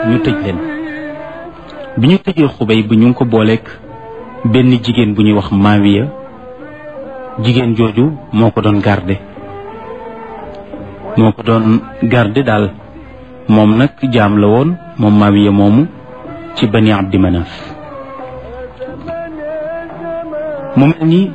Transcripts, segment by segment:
ñu tëj leen bi ñu tëjee xubay bi ñu ngi ko booleek benn jigéen bu ñuy wax maawiya jigéen jooju moo ko doon garde moo ko doon garde daal moom nag jaam la woon moom maawiya moomu ci bani abdi manaf mu mel ni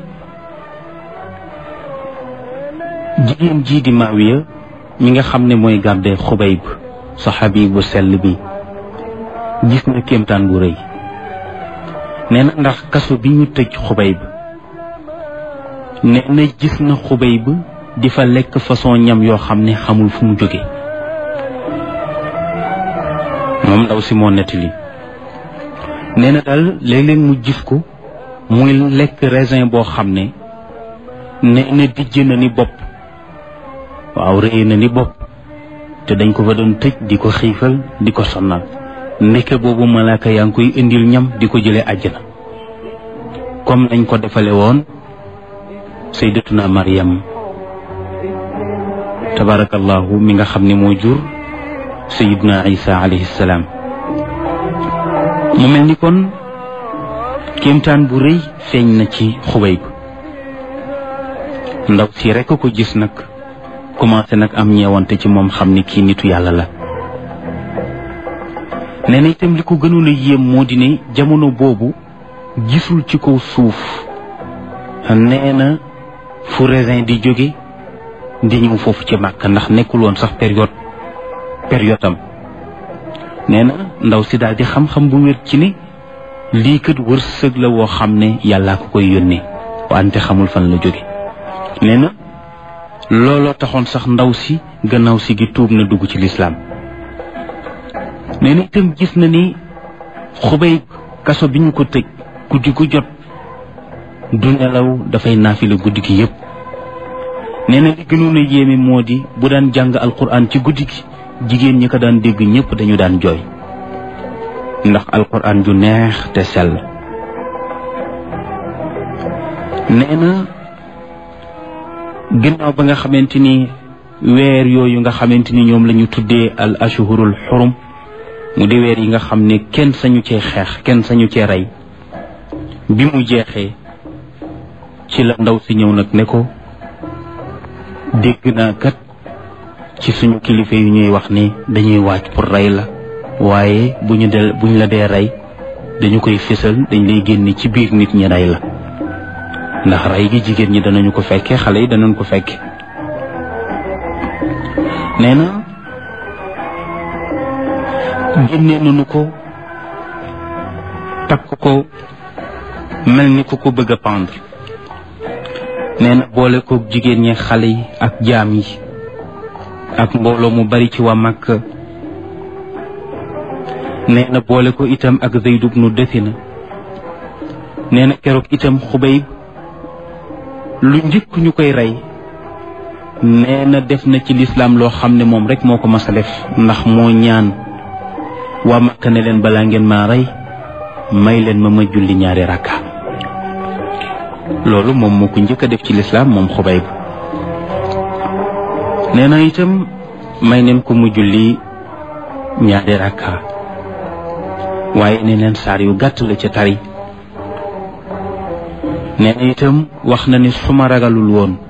jigéen jii di maawiya mi nga xam ne mooy garde xubayb saxaabi bu sell bi gis na kéemtaan bu rëy nee na ndax kaso bi ñu tëj xubayb nee na gis na xubayb di fa lekk façon ñam yoo xam ne xamul fu mu jóge moom ndaw si moo nettali nee na daal léeg-léeg mu gis ko muy lekk raisin boo xam ne nee na dijj na ni bopp waaw rëy na ni bopp te dañ ko fa doon tëj di ko xiifal di ko sonnal ndeke boobu malaaka yaa ngi koy indil ñam di ko jëlee àjjana comme nañ ko defale woon sayyidatuna Maryam tabarakallahu mi nga xam ne moo jur sayyidna Isa alayhi salaam mu mel ni kon kéemtaan bu rëy feeñ na ci xubay bi ndaw si rekk ko gis nag commencé nag am ñeewante ci moom xam ni kii nitu yàlla la nee na itam li ko gënoon a yéem moo di ne jamono boobu gisul ci kaw suuf nee na fu raisin di jóge di ñëw foofu ci màkk ndax nekkul woon sax période période am nee na ndaw si daal di xam-xam bu wér ci ne lii kat wërsëg la woo xam ne yàllaa ko koy yónnee wante xamul fan la jóge nee na looloo taxoon sax ndaw si gannaaw si gi tuub na dugg ci lislaam nee na itam gis na ni xubay kaso bi ñu ko tëj guddi gu jot du nelaw dafay naafila guddi gi yépp nee na li gënoon a yéeme moo di bu daan jàng alquran ci guddi gi jigéen ñi ko daan dégg ñépp dañu daan jooy ndax alquran ju neex te sell nee na ginnaaw ba nga xamante ni weer yooyu nga xamante ni ñoom la ñu tuddee al ashhurul xurum mu di weer yi nga xam ne kenn sañu cee xeex kenn sañu cee rey bi mu jeexee ci la ndaw si ñëw nag ne ko dégg naa kat ci suñu kilifa yu ñuy wax ni dañuy waaj pour rey la waaye bu ñu del bu ñu la dee rey dañu koy fésal dañ lay génne ci biir nit ñi rey la ndax rey gi jigéen ñi danañu ko fekke xale yi danañ ko fekke nee na génne nañu ko takk ko mel ni ku ko bëgg a pendre nee na boole ko jigéen ñi xale yi ak jaam yi ak mbooloo mu bari ci waa Makka nee na boole ko itam ak Zayd ibnu Dathina nee na keroog itam Xubayb lu njëkk ñu koy rey nee na def na ci lislaam loo xam ne moom rek moo ko mas a def ndax moo ñaan waa Makka ne leen balaa ngeen maa rey may leen ma ma julli ñaari rakka loolu moom moo ko njëkk a def ci lislaam moom Xubayb nee na itam may neen ko mu julli ñaari rakka waaye ne leen saar yu gàtt la ca tari nee na itam wax na ni su ma ragalul woon